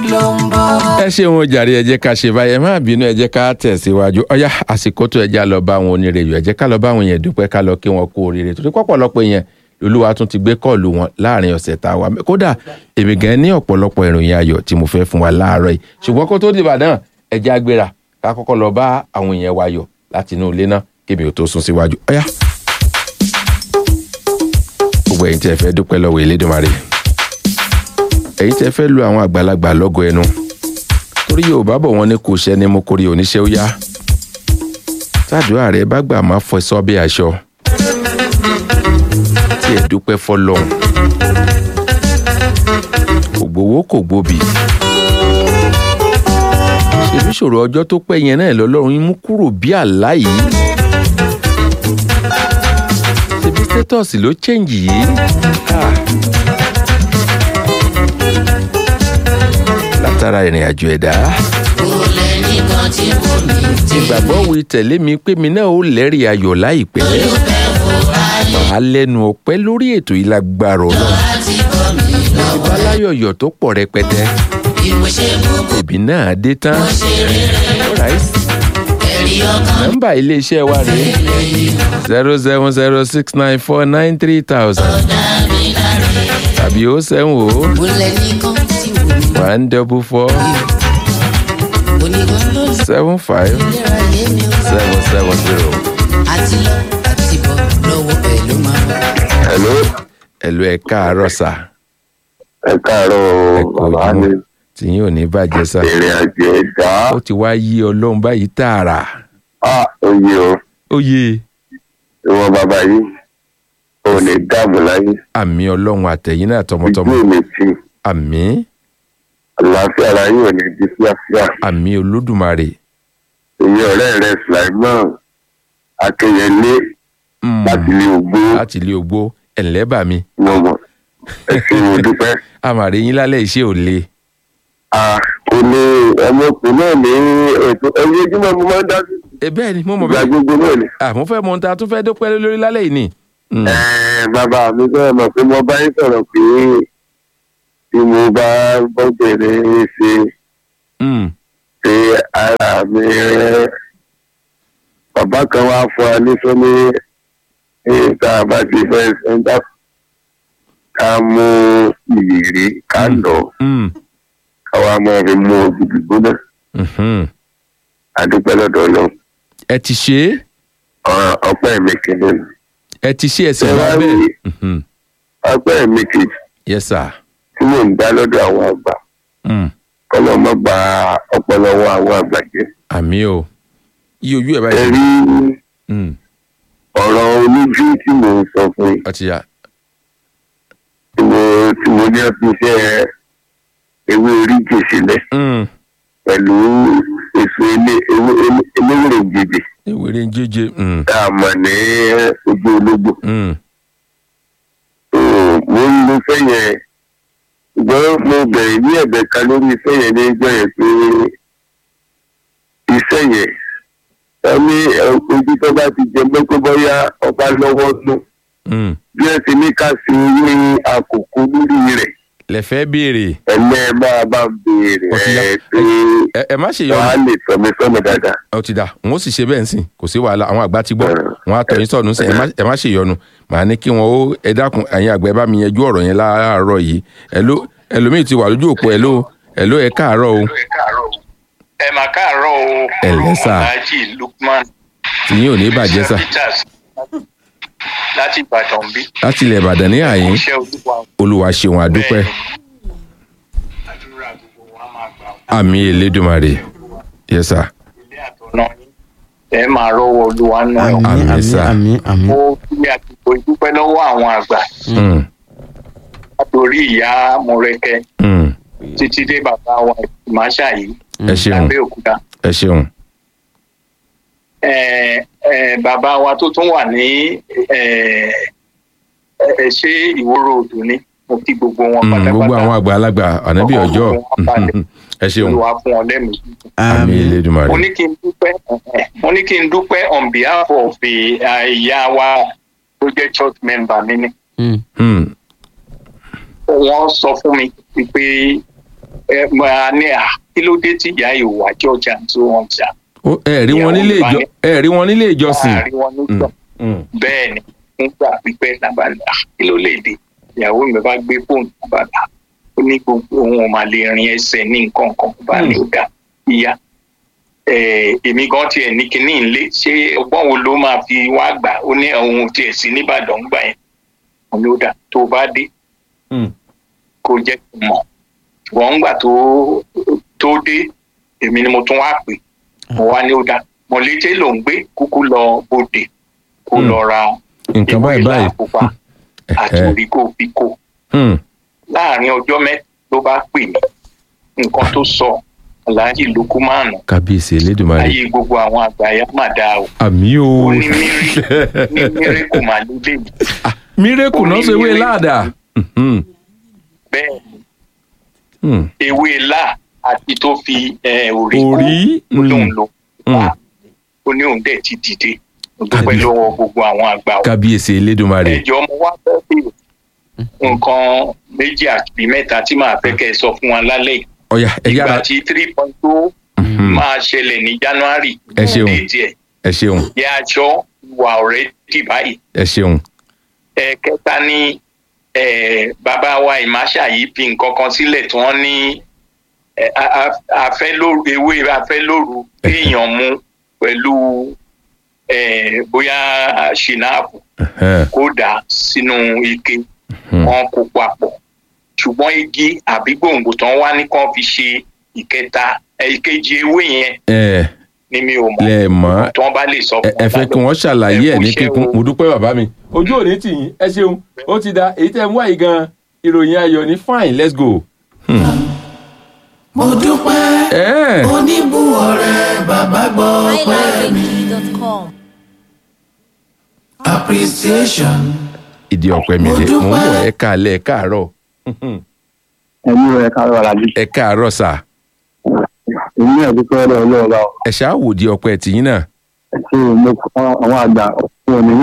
ló ń bọ̀. ẹ ṣeun jàre ẹ jẹ́ ká ṣe báyìí ẹ má bínú ẹ jẹ́ ká tẹ̀síwájú ọ̀yá àsìkò tó ẹ já lọ bá àwọn onírèyò ẹ jẹ́ ká lọ bá àwọn yẹn dúpẹ́ ká lọ kí wọn kú oríire torí pọ̀pọ̀lọpọ̀ yẹn lolúwa tún ti gbé kọ́ọ̀lù wọn láàrin ọ̀sẹ̀ tá a wà kódà èmi gan ní ọ̀pọ̀lọpọ̀ ìròyìn ayọ̀ tí mo fẹ́ fún wa láàárọ̀ yìí ṣùgbọ́n kó tó di Ìbàdàn ẹ jẹ́ agbéra ká kọ́kọ́ lọ bá àwọn èèyàn wa yọ̀ láti inú ilé náà kébi ò tó sún síwájú ọ̀yá. gbogbo ẹ̀yin tí ẹ fẹ́ dúpẹ́ lọ́wọ́ Elédùmarè ẹ̀yin tí ẹ fẹ́ lu àwọn àgbàlagbà lọ́gọ ẹnu torí Yorùbá bọ̀ wọ́n ní kò ṣẹ́ ni mo kórè oníṣẹ́ ó yá tàdúrà rẹ bá gbà má fọ ẹsọ bí aṣọ tí ẹ dúpẹ́ fọ́lọ́run kò gbowó kò gbòbì ṣèbí ṣòro ọjọ́ tó pẹ́ yẹn náà lọ́lọ́run yín mú kúrò bí àlá yìí ṣèbí status ló change yìí Ah. látara ìrìn àjò ẹ̀dá kò lẹ́nìkan tí mo ní tí ìgbàgbọ́ wí tẹ̀lé mi pé mi náà ó lẹ́rìí ayọ̀ láìpẹ́ màá lẹ́nu ọpẹ́ lórí ètò yìí lágbára ọlọ́run láti bọ̀ mí lọ́wọ́. ìbáláyọ̀yọ̀ tó pọ̀ rẹpẹtẹ bí mo ṣe gbogbo ìbí náà dé tán ṣe rere Alright. ẹ̀rí ọkàn nọ́mbà iléeṣẹ́ wa rèé zero seven zero six nine four nine three thousand dàbí láre. tàbí ó seven o kò lẹ́nìkan tí mo ní one double four onígan ló lè seven five lera yé mi o. seven seven zero. àti lọ àti bọ̀ lọ́wọ́ ẹ̀ ló máa bọ̀. Hello, ẹ̀lú ẹ̀ káàárọ̀ sà ẹ káàárọ̀ ẹ kò bàbá mi. jùmọ̀ tí yín ò ní bàjẹ́ sà Ìrìn àjò ẹ̀dá. ó ti wá yí ọlọ́run báyìí tààrà Á oyè o, ó yé ìwọ bàbá yìí, ò ní dààmú láyé. àmì ọlọ́run àtẹ̀yìn náà tọmọtọmọ Ojú mi ti, àmì àlàáfíà ara yìí ò ní di fíafíà. àmì olódùmarè Èyí ọ̀rẹ́ rẹ̀ Sulaiman Akínyẹlé Mm, láti ilé ògbó láti ilé ogbó ẹ̀ńlẹ́bà mi mọ̀mọ́. Ẹ ṣe mo dúpẹ́. àmàrí yín lálẹ́ iṣẹ́ ò le À kò ní ọmọkùnrin náà ní ètò ẹ̀yìn ojúmọ́ mo máa ń dá sí. ẹ bẹ́ẹ̀ ni mo mọ̀ Ìgbà bẹ́ẹ̀ gbogbo náà ni. àmọ́ fẹ́ mọ ohun tá a tún fẹ́ dúpẹ́ lórí lálẹ́ yìí ni Mm, Ẹ bàbá mi sọ̀rọ̀ mọ̀ pé mo bá yín sọ̀rọ̀ pé tí mo bá bọ́bẹ̀rẹ̀ ṣe mm, pé ara mi rẹ̀ bàbá kan wá fún wa ní sọ́ni ní tá a bá ti fẹ́ sẹ́ńtà ká mú ìrírí ká lọ mm, ká wá mọ́ fi mú ògidì gbóná mhm. àdúpẹ́ lọ́dọ̀ lọ ẹ ti ṣe é ọpẹ́ mi kìíní nù. ẹ ti ṣe ẹsẹ̀ Ẹ wá wá bẹ́ẹ̀ rí- Mhm. ọpẹ́ mi kejì yes sir tí mò ń dá lọ́dọ̀ àwọn àgbà Mm, kọ́lọ́ mọ́ gba ọpọlọ wọn àwọn àgbà jẹ́. àmì o iye ojú ẹ̀ ẹ báyìí rí Mm, ọ̀rọ̀ oníjú tí mò ń sọ fún yín ọtí ya tí mo tí mo ní ọtí iṣẹ́ ewé oríjì sílẹ̀ Mm, pẹ̀lú èso ilé ewé eléwèrè gbèdè ewúrẹ́ ń jẹ́jẹ́ Mm, tá a mọ̀ ní ojú ológbò. mm, So, mo ń lo iṣẹ́ yẹn ṣùgbọ́n mo bẹ̀rẹ̀ ní ẹ̀bẹ̀ kan lórí iṣẹ́ yẹn ní ìjọ yẹn pé iṣẹ́ yẹn wọ́n ní ẹ, ojú tó bá ti jẹ mọ́ pé bóyá ọba lọ́wọ́ nù mm. bí ẹ ti ní ká ṣe owó àkókò lórí rẹ̀ lẹ fẹ́ béèrè ẹ̀lẹ́ máa bá ń béèrè Ó ti yá. ẹ̀ pé ẹ ẹ má ṣe wọ́n á yọnu lè sọ mi sọ́nà dáadáa. ó ti dà n ó sì ṣe bẹ́ẹ̀ nsìn kò sí wàhálà àwọn àgbà ti gbọ́ wọn á tọ̀ yín sọ̀nù sìn ẹ má- ẹ má ṣe yọnu màá ní kí wọn ó ẹ dákun ẹ̀yin àgbà ẹ bá mi yanjú ọ̀rọ̀ yẹn láàárọ̀ yìí ẹ̀ló ẹlòmíì ti wà lójú òpó ẹ̀ló ẹ̀ló ẹ káàárọ̀ o ẹ mà káàárọ̀ o. Ẹ ǹlẹ́ sà. alhaji lukman. tìyín ò ní bàjẹ́ sà peters láti ìbàdàn bí. láti ilẹ̀ ìbàdàn ní àyín iṣẹ́ olúwa olúwa ṣeun àdúpẹ́ àdúrà gbogbo wa máa gbà wọ́n. àmì elédùnmarè yes sir ilé àtọ̀nà yín ẹ máa rọ́wọ́ olúwa náà. Àmín, àmì àmì sà. àmì àmì mo fi àsìkò ìdúpẹ́ lọ́wọ́ àwọn àgbà Mm, látòrí ìyá mọ̀rẹ́kẹ́ mm. títí dé bàbá wa ìmáṣà yìí ẹ ṣeun lábẹ́òkúta. ẹ ṣeun Eh, eh, bàbá wa tó tún wà ní eh, eh, ṣé ìwòrò òdù ni mo kí gbogbo wọn Mm, pátápátá gbogbo àwọn àgbàlagbà ànábì ọjọ́ ẹ ṣeun olùwà fún wọn lẹ́mìí. àmì àmì elédùnmarè mo ní kí n dúpẹ́ eh, mo ní kí n dúpẹ́ on behalf of the eh, ìyá wa tó jẹ́ church member mi ni Mm, Mm, wọ́n sọ fún mi pé ẹ máa ní à kí ló dé tí ìyá ìwà jọjà tó wọn jà Ó, ẹ rí wọn nílé ìjọ ẹ rí wọn nílé ìjọsìn láàrin wọn nígbà Mm, bẹ́ẹ̀ ni nígbà pípẹ́ nàbàlà kí ló lè dé ìyàwó mi bá gbé fóònù nàbàlà ó ní gbogbo òun ò máa lè rin ẹsẹ̀ ní nǹkan kan bá ní ọ̀dà ìyá Eh, èmi gan tiẹ̀ ní kinní ilé ṣé ọgbọ́n wo ló máa fi wá gbà ó ní òun tiẹ̀ sí nìbàdàn gbà yẹn òun ló dà tó o bá dé mm. kó jẹ́ kí n mọ̀ ṣùgbọ́n ńgbà tó tó dé èmi ni mo tún wá pè mo wá ní ó dà mọ̀lété ló ń gbé kúkú lọ bòde kó Hmm. lọ ra nǹkan báyìí ìwé báyìí làkúfà àti Ẹ̀hẹ́. oríkó bíkó Hmm, láàrin ọjọ́ mẹ́ta ló bá pè mí nǹkan tó sọ aláàjì lukumanu kábíyèsí elédùnmarè ayé gbogbo àwọn àgbáyà má dáa o àmí o ó ní mírí ní mírí kò má lélẹ mi mírèkù ó náà ní ṣe wé mírèkù. láàdá Mhm, bẹ́ẹ̀ hmm. ewé là àti tó fi eh, oríkó orí ó lóun mm, lò Mm. ó ní òun dẹ̀ ti dìde ó dúpẹ́ Kábí- lọ́wọ́ gbogbo àwọn àgbà o kábíyèsí elédùnmarè ẹjọ́ mo wá fẹ́ bèrè nǹkan méjì àbí mẹ́ta tí màá fẹ́ kẹ́ ẹ sọ fún wa lálẹ́ yìí ọ̀yà ẹ ìgbà yára tí three point two Mhm, máa ṣẹlẹ̀ ní january Ẹ ṣeun. déètì ẹ̀ ẹ ṣeun yẹ aṣọ wà ọ̀rẹ́dì báyìí ẹ ṣeun ẹ̀ẹ̀kẹta ní eh, bàbá wa ìmáṣà yìí fi nǹkan kan sílẹ̀ tí wọ́n ní eh, a- a- afẹ́lóru ewé afẹ́lóru èèyàn mu pẹ̀lú eh, bóyá ṣìnáàpù Ẹhẹ́n, kó dà sínú ike mhm. wọn kó papọ̀ ṣùgbọ́n igi àbí gbòǹgbò tán wá ní kàn fi ṣe ìkẹta eh, ìkejì ewé yẹn ẹ ni mi ò mọ̀ lẹ mọ̀ tí wọ́n bá lè sọ ẹ fún ẹ fẹ́ kí wọ́n ṣàlàyé ẹ̀ ní Ẹ kú iṣẹ́ kíkún o. mo dúpẹ́ bàbá mi ojú òní tì yín ẹ ṣeun ó ti da èyí tẹ́ ẹ mú àyè gan ìròyìn ayọ̀ ní fine let's go. mo dúpẹ́ ẹ oníbù ọ̀rẹ́ bàbá gbọ́ pẹ́ mi highlifeng.com. appreciation ìdí ọ̀pẹ mi Mo rè mo ń bọ̀ dúpẹ́. ẹ káalẹ́ ẹ káàárọ̀ ẹ̀yin rẹ̀ ká rọra bí. ẹ káàárọ̀ sà èmi náà dúpẹ́ lọ́wọ́ ọlọ́run bá ọ. ẹ ṣáà wò di ọ̀pẹ tìyín náà ṣé mo kọ́ àwọn àgbà fún òní ní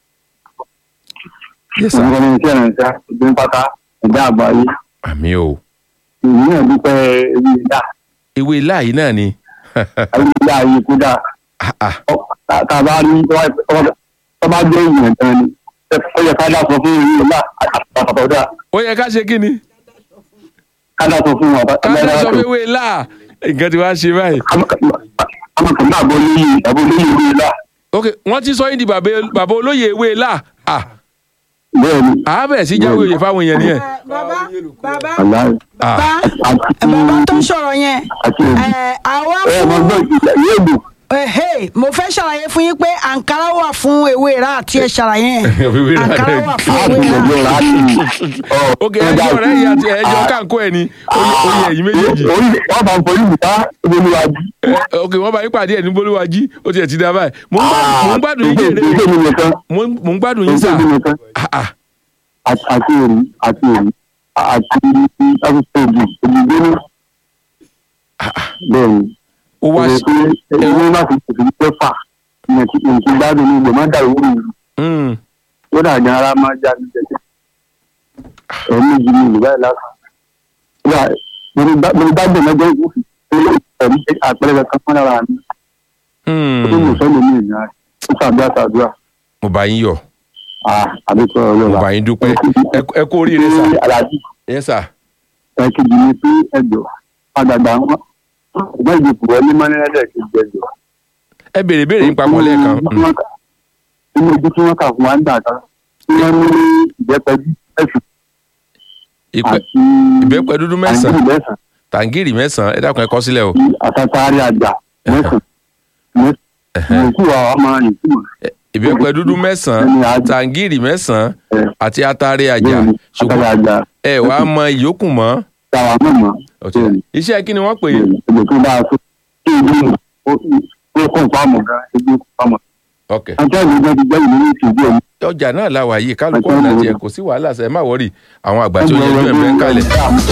yes sà ìwọ̀n ní iṣẹ́ ìrìnsẹ̀ ìdí pátá ẹ̀dá àgbáyé. àmì o èmi náà dúpẹ́ ebi ìdá ewé láàyè náà ni ebi ìdá yìí kú dà. Ah, ah. tá a bá rí tó bá jẹ́ ìyẹn tán ni ó yẹ ká dá sọ fún ìlú ìlú àtàtà dá ó yẹ ká ṣe kí ni ká dá sọ fún wọn. ká lè sọ pé ewé láà nǹkan tí wàá ṣe báyìí àmọ́ kò ní àbọ̀ lóyè àbọ̀ lóyè ìlú ìlú ok wọ́n ti sọ yín di bàbá bàbá olóyè ewé láà ah bẹ́ẹ̀ ni àá bẹ̀rẹ̀ sí jáwé oyè fáwọn èèyàn nìyẹn bàbá bàbá àlàyé ah bàbá àti bàbá tó sọ̀rọ̀ yẹn àti èdè. ẹ̀, àwa ẹ mo fún gbọ́ ìyá ìlú ẹ̀hẹ́, mo fẹ́ ṣàlàyé fún yín pé àǹkárá wà fún ewé rà àti ẹ̀ ṣàlàyé yẹn Ewé rà. àǹkárá wà fún àti ewé rà. ìgbẹ́jọ́ rà á ti. ok ẹjọ́ ọ̀rẹ́ yìí àti ẹjọ́ káńkó ẹ̀ ni oyè oyè ẹ̀yìn méjèèjì orí wọ́n bá ń forí ìta olúwàjú. Eh, ok wọ́n bá yín pàdé ẹ̀ ní bolúwájí ó tiẹ̀ ti dá báyìí mò ń gbádùn- mò ń gbádùn yín jèrè ìṣe mi nìkan mò ń mò ń gbádùn yín ìṣe sà mi nìkan Ah, ah. àti àti èrì àti èrì àti àtúntò òbí òbí ní. bẹ́ẹ̀ni ó wá ìwé sí pé ẹni má fi tòfin pẹ́fà nǹkan gbádùn ní ìgbẹ́ má dàrú wúrù yìí Mm. ó dà ní ara máa já ní jẹjẹ ẹ̀mí yìí ní ìlú báyìí lásán. Yà, mo ní bá mo ní bá gbẹ̀mọ́ jẹ́ ìwúfì ẹ̀rí àpẹẹrẹ kan fún ara mi Mm. ó tó mọ̀ sọ́nà ní ìyá rẹ̀ ó ṣàdúrà ṣàdúrà mo bá yín yọ̀ àdékọ́ ọ̀rọ̀ mo bá yín dúpẹ́ Ẹ kú- ẹ kú oríire sà aláàjì ẹ sà ẹ̀kejì ni pé ẹjọ́ àgbàgbà wọn ṣùgbọ́n ìdìbò wọlé mọ́nẹ́lẹ́dẹ̀ kejì ẹjọ́. ẹ béèrè béèrè yín papọ̀ lẹ́ẹ̀kan Mm. inú ojú tí wọ́n kà fún wa ń dà kan tí wọ́n ní ìbẹ́pẹ́jú ẹ̀sùn Ìpẹ́- àti ìbẹ́pẹ dúdú mẹ́sàn-án àǹgírí mẹ́sàn-án tàǹgìrì mẹ́sàn-án ẹ dákun ẹ kọ sílẹ̀ o àti àtàtàrí àjà mẹ́sàn-án mẹ́sàn-án ìkú wa ọmọ ìtumọ̀ ìbẹ́pẹ dúdú mẹ́sàn-án ẹni àjà tàǹgìrì mẹ́sàn-án ẹ̀ àti atare àjà bẹ́ẹ̀ni ṣùgbọ́n àtàrí àjà ẹ wàá mọ ìyókù mọ́ táwa mọ̀mọ́ Ọtí dà. iṣẹ́ kí ni wọ́n pè é bẹ́ẹ̀ni ẹgbẹ́ tó dáa tó kí ìlú ó kún fáàmù gan ẹgbẹ́ kún fáàmù. ok àti àgbẹ̀ náà ti gbẹ́ ìlú ní ìtìjú ẹ̀mí. ọjà náà la wà yìí kálukú ọ̀nà tiẹ̀ kò sí wàhálà sẹ́ ẹ má wọ́rì àwọn àgbà tí ó yẹ ju ẹ̀mẹ́ ń kalẹ̀.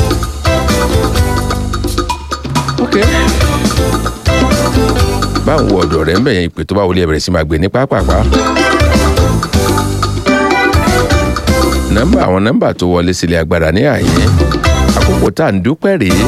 ok báwo wo ọ̀dọ̀ rẹ̀ ń bẹ̀yẹn ìpè tó bá wọlé ẹ bẹ̀rẹ̀ sí máa gbé ní pápápá. nọ́mbà àwọn nọ́mbà tó wọlé sílé agbára ní àyè àkókò àkókò tá à ń dúpẹ́ rèé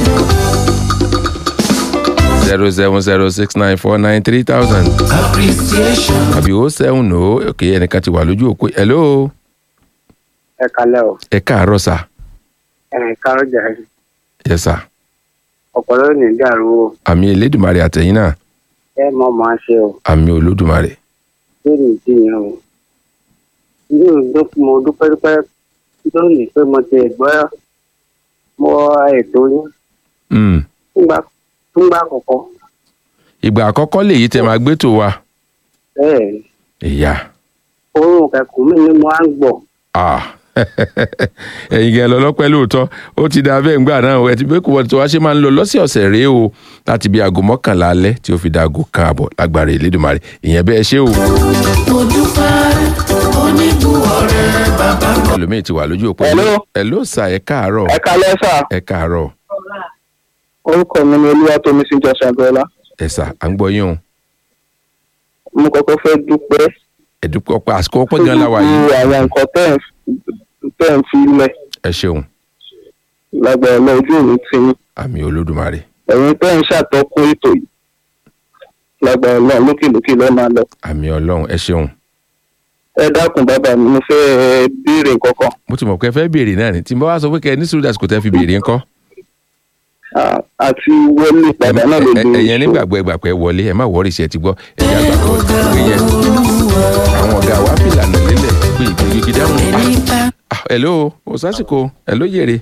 zero seven zero six nine four nine three thousand appreciation. àbí ó seven o òkè ẹnìkan ti wà lójú òpó hello ẹ kalẹ o ẹ káàárọ̀ sà ẹ kárọ jàre yes sà ọpọlọ ní dàrú o àmì elédùnmarè àtẹ̀yìn náà ẹ mọ máa ṣe o àmì olódùmarè lórí ìdíyẹn o ilé ìgbó mo dúpẹ́ dúpẹ́ lónìí pé mo ti gbọ́ mọ ètò yín Mm. fúngbà fúngbà àkọ́kọ́ ìgbà àkọ́kọ́ lèyí tẹ máa gbé tó wa bẹ́ẹ̀ ìyá oorun kẹkùn mi ni mo á ń gbọ́ ah ẹ̀yin gẹ̀ lọ lọ́pẹ́ lóòótọ́ ó ti da bẹ́ẹ̀ ńgbà náà ẹ ti bẹ́ẹ̀ kó wọ́n ti wá ṣe máa ń lọ lọ́sẹ̀ọ̀sẹ̀ rèé o láti bí aago mọ́kànlá alẹ́ tí ó fi da aago kan àbọ̀ lágbára ìlédùmarè ìyẹn bẹ́ẹ̀ ṣé o mo dúpẹ́ oníbùwọ̀ rẹ̀ bàbá gbọ́. ẹlòmíì ti wà lójú òpó Hello. ẹ ló sà ẹ káàárọ̀ ẹ kalẹ sà ẹ káàárọ̀ orúkọ mi ni olúwatómi sí jọsìn abiola ẹ sà à ń gbọ́ yín o mo kọ́kọ́ fẹ́ dúpẹ́ ẹ dúpẹ́ ọpẹ́ àsìkò ọpẹ́ gan la wà yìí gbogbo àwọn nǹkan tẹ́ ẹ̀ ń- tẹ́ ẹ̀ ń fi lẹ̀ ẹ ṣeun lágbára ọlọ́ ojú òní ti yín àmì olódùmarè ẹ̀yin tẹ́ ẹ̀ ń ṣàtọ́kùn ètò yìí lágbára ọlọ́ lókèlókè lọ́ máa lọ. àmì ọlọ́run ẹ ṣeun ẹ dákun bàbá mi mo fẹ́ béèrè nǹkan kan mo ti mọ̀ pé ẹ fẹ́ béèrè náà ni tí mo bá wá sọ pé kẹ́ ẹ ní sùúrù dàsìkò tẹ́ fi béèrè ńkọ́ Ah, àti wọlé padà náà ló Ẹ- dé ẹ- ẹ̀yẹn nígbàgbọ́ ẹgbàgbọ́ ẹ wọlé ẹ má wọrí iṣẹ́ ti gbọ́ ẹ̀yà àgbàgbọ́ ìwé yẹn àwọn ọ̀gá wa fi lànà lélẹ̀ pé ìgbégi dáhùn Ah, hello o sásìkò hello yèrè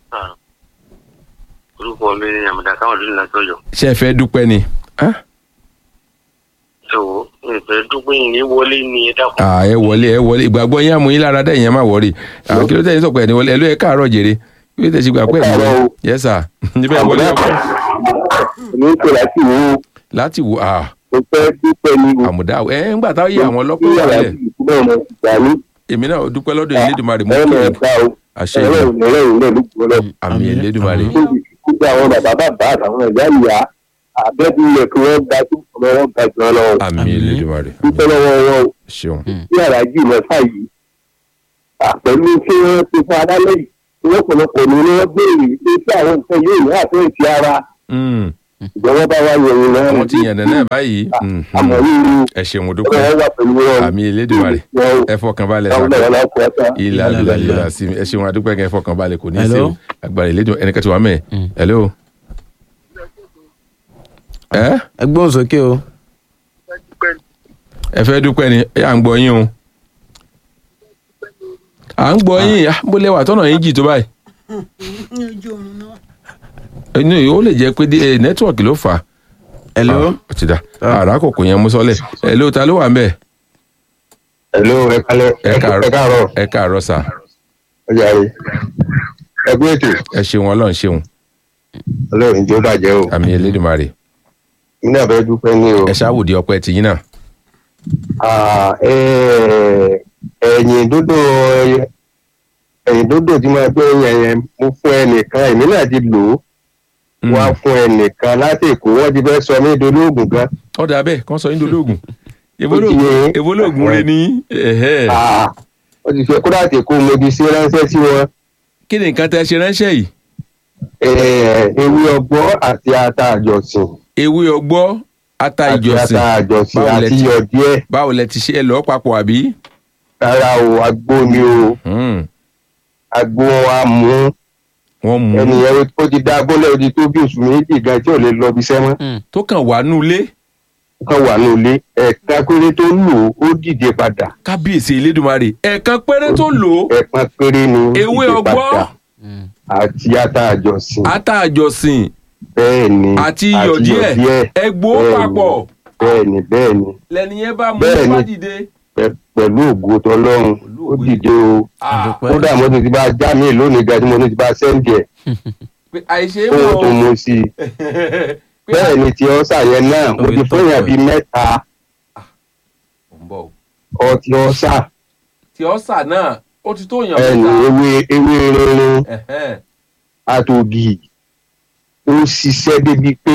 orúkọ mi ni àmọ̀dá káwọn lónìí láti ọ̀yọ́ ṣé ẹ fẹ́ dúpẹ́ ni Ah, tó ìfẹ́ dúpẹ́ yìí ní wọlé ní ẹ dákun. ah, ẹ wọlé ẹ wọlé ìgbàgbọ́ yín àmú yín lára dá ìyẹn má wọrí Ah, kí ló tẹ̀ yín sọ̀pọ̀ ẹ̀ ní wọlé ẹ ló ẹ káàárọ̀ jèrè kí ló tẹ̀ sí gbàgbọ́ ẹ̀ ní wọlé Ẹ káàárọ̀ o. yes sir níbẹ̀ wọlé ọkọ̀ èmi ń pè láti wò ó láti wò ah mo fẹ́ dúpẹ́ ní wò àmùdá ẹ ń gbà táwọn yẹ àwọn ọlọ́pàá wà lẹ̀ bẹ́ẹ̀ mo gbà ní èmi náà dúpẹ́ lọ́dọ̀ Elédùmarè mú ẹ̀rọ kí ẹ̀ka o àṣẹ ẹ̀rọ ìlú ìrẹ̀lẹ̀ ìrẹ̀lẹ̀ ló gbọ́ lọ. àmì Elédùmarè gbogbo àwọn bàbá bàbá àtàwọn ẹ̀yà ìyá àbẹ́bí ilẹ̀ kí wọ́n ga tó ọmọ wọn ga jù ọ lọ. àmì Elédùmarè dúpẹ́ lọ́wọ́ wọn o ṣeun bí aláàjì mẹ́fà yìí àpẹ̀lú tí wọ́n ti fún adálẹ́ yìí lọ́pọ̀lọpọ̀ ni wọ́n béèrè pé tí àwọn nǹkan yóò ní àtúntò ti ara Mm. ìjọba bá wá yẹ̀wò lọ́wọ́ àwọn ti yànnà náà báyìí Mhm. àmọ́ ríru ẹ ṣeun mo ọ̀rọ̀ dúpẹ́ wọn wà pẹ̀lú wọn. àmì Elédùmarè wọn o ẹ fọkàn balẹ̀ táwọn sàkó náà wọn kọ́ ọ́ta. ilà ilà ilà sí mi ẹ ṣeun adúpẹ́ kẹ́ ẹ fọkàn balẹ̀ kò ní í Hello? ṣe o agbára Elédùmarè ẹnìkan ti wà mẹ́ẹ̀ hello. ẹ ẹ gbóhùn sókè o. ẹ fẹ́ dúpẹ́ ni ẹ à ń gbọ́ yín o à ń gbọ́ yín ah, bó lẹ́wà tọ́nà yín jì tó báyìí ojú oorun náà. inú yìí ó lè jẹ́ pé dé- eh, nẹ́tíwọ̀kì ló fà á. hello. Ah, ó ti dà àrà kòkò yẹn mú sọ́lẹ̀ hello ta ló wà ń bẹ̀ Hello, ẹ kálẹ̀ ẹ káàárọ̀ ẹ káàárọ̀ ẹ káàárọ̀ sà ẹ jàre ẹ gbé ètò ẹ ṣeun ọlọ́run ṣeun ọlọ́run jẹ́ ó bàjẹ́ o àmì Elédùmarè mi náà fẹ́ dúpẹ́ ní o ẹ ṣáwùdí ọpẹ́ tìyín náà Ah, eh, ẹ̀yìn dúdú ẹ̀yìn dúdú tí máa gbé yẹn yẹn mo fún ẹnìkan èmi náà ti lò ó Mm. wá fún ẹnìkan láti èkó wọ́n ti fẹ́ sọ mí dolóògùn gan ó dà bẹ́ẹ̀ kán sọ yín dolóògùn Ó ti yé. ebolóògùn rẹ ní ẹ̀hẹ́. Ah, wọ́n ti fẹ́ kó láti èkó mo ti ṣe ránṣẹ́ sí wọn kí ni nǹkan tẹ́ ṣe ránṣẹ́ yìí Eh, ewé ọgbọ́n àti ata àjọsìn ewé ọgbọ́ ata àti ìjọsìn ata àjọsìn Báwo lẹ àti ti- iyọ̀ díẹ̀ báwo lẹ ti ṣe ẹ lọ́ọ́ papọ̀ àbí. rárá o agbó ni o Hmm, agbó wa mú wọ́n mú ẹnìyẹn ó ti dá agbólẹ̀ ó ti tó bí oṣù méjì gan tí ò lè lọ bí sẹ́mọ́ tó kàn wá nulẹ̀ kan wà ní ilé ẹ̀ka péré tó lò ó ó dìde padà kábíyèsí Elédùmarè ẹ̀ẹ̀kan péré tó lò ó ẹ̀kan péré ni ó ewé dìde ọgbọ́ padà àti ata àjọsìn ata àjọsìn bẹ́ẹ̀ ni àti iyọ̀ díẹ̀ ẹgbó Bẹ́ẹ̀ ni. papọ̀ bẹ́ẹ̀ ni bẹ́ẹ̀ ni lẹ́nìyẹn bá mú Bẹ́ẹ̀ bá ni. dìde. pẹ- pẹ̀lú ògo tọlọ́run ó dìde o Ah, kódà mo ti ti bá já mi lónìí gan tí mo ti ti bá sẹ́ǹdì ẹ̀ pé àìṣe é fóun tó mọ̀ mu sí i pé bẹ́ẹ̀ ni tí ọ́sà yẹn náà mo Orí ti fún yàn tọ́pọ̀ bíi mẹ́ta Ó ń bọ̀ o. ọtí ọ́sà tí ọ̀sà náà ó ti tó yàn ẹni mẹ́ta. ewé ewé rinrin Ẹ̀hẹ́n. àtògì ó ṣiṣẹ́ débi pé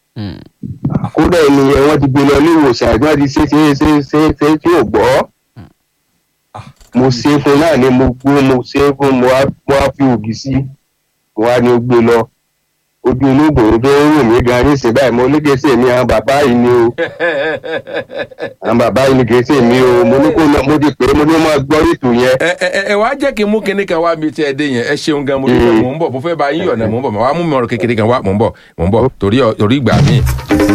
kódà ènìyàn wọn ti gbé lọ ilé ìwòsàn àti wọn ti ṣe ṣe ṣe ṣe ṣe tí ò gbọ́ mo ṣe fún náà ni mo gbó mo ṣe fún mo wá mo wá fi ògì sí wọn á ní ó gbé lọ ojú olóògùn tó ń rùn mí gan nísìnyí báyìí mo ní kí n ṣe mi àwọn bàbá yìí ni o àwọn bàbá yìí ni kì í ṣe mi o mo ní kó lọ mo ti pè é mo ní ó máa gbọ́ ètò yẹn ẹ ẹ ẹ wàá jẹ́ kí n mú kinní kan wá mi tí ẹ dé yẹn ẹ ṣeun gan mo dúpẹ́ mò ń bọ̀ mo fẹ́ bá yín yọ̀nà mò ń bọ̀ wàá mú mi ọ̀rọ̀ kékeré kan wá mò ń bọ̀ mò ń bọ̀ torí ọ- torí ìgbà míì